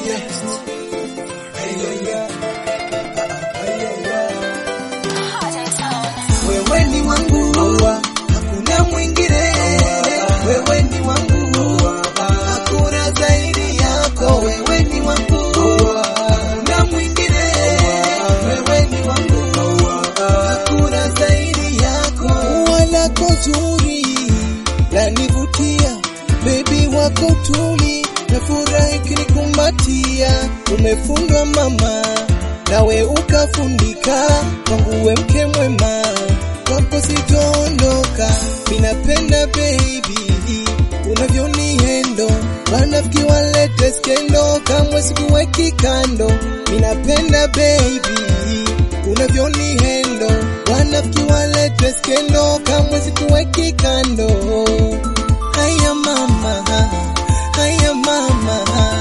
finest. Hey, yeah, yeah. Hey, yeah, yeah. Wewe ni wangu, hakuna mwingine. Wewe ni wangu, hakuna zaidi yako. Wewe ni wangu, hakuna mwingine. Wewe ni wangu, hakuna zaidi yako. Wala zuri lanivutia, baby wako tuli, nafurahi kunikumbatia. Umefundwa mama, nawe ukafundika, kwangu we mke mwema, kwako sitoondoka. Minapenda baby unavyonihendo, wanafiki walete skendo, kamwe sikuweki kando. Minapenda baby unavyonihendo, wanafiki walete skendo, kamwe sikuweki kando. Haya mama, haya mama,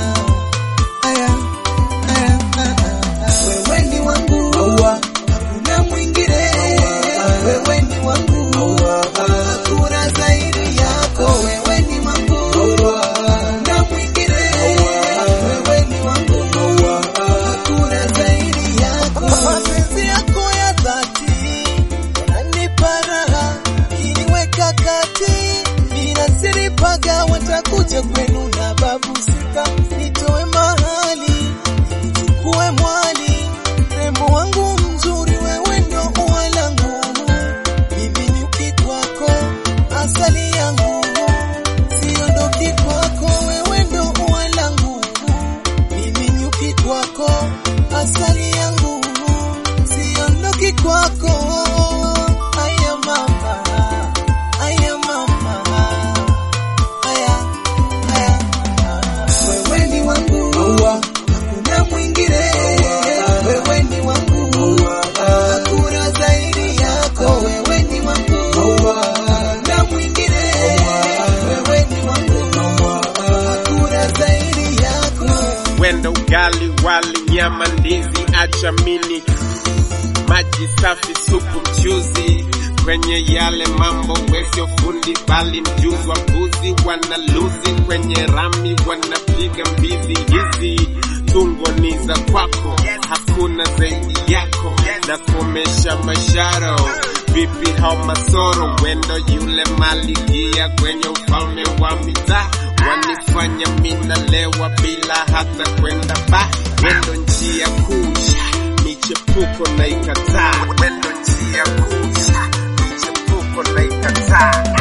haya haya, wewe ni wangu, hakuna mwingine. Wewe ni wangu, hakuna zaidi yako. Wewe ni wangu, hakuna mwingine. Wewe ni wangu, hakuna zaidi yako. Mapenzi yako ya dhati yananipa raha, iliweka kati, inasiripaga watakuja kwenu na babu sika, nitoe mahali kuwe mwali, rembo wangu mzuri, wewe ndo ua langu, mimi nyuki kwako, asali yangu, siondoki kwako, wewe ndo ua langu, mimi nyuki kwako, asali yangu, siondoki kwako. Aya mama, aya mama, aya, aya. Wewe ni wangu, hakuna mwingine. Wewe ni wangu, hakuna zaidi yako. Wewe ni wangu, hakuna mwingine. Wewe ni wangu, hakuna zaidi yako. wenda ugali, wali, nyama, ndizi, acha mini, maji safi, supu, mchuzi kwenye yale mambo, wesio fundi bali mjuzi wa mbuzi, wanaluzi kwenye rami, wanapiga mbizi hizi tungo ni za kwako, hakuna zaidi yako, na komesha masharo vipi hao masoro, wendo yule malikia kwenye ufalme wa mitaa, wanifanya minalewa bila hata kwenda ba, wendo njia kusha michepuko na ikataa, wendo njia kusha michepuko na ikataa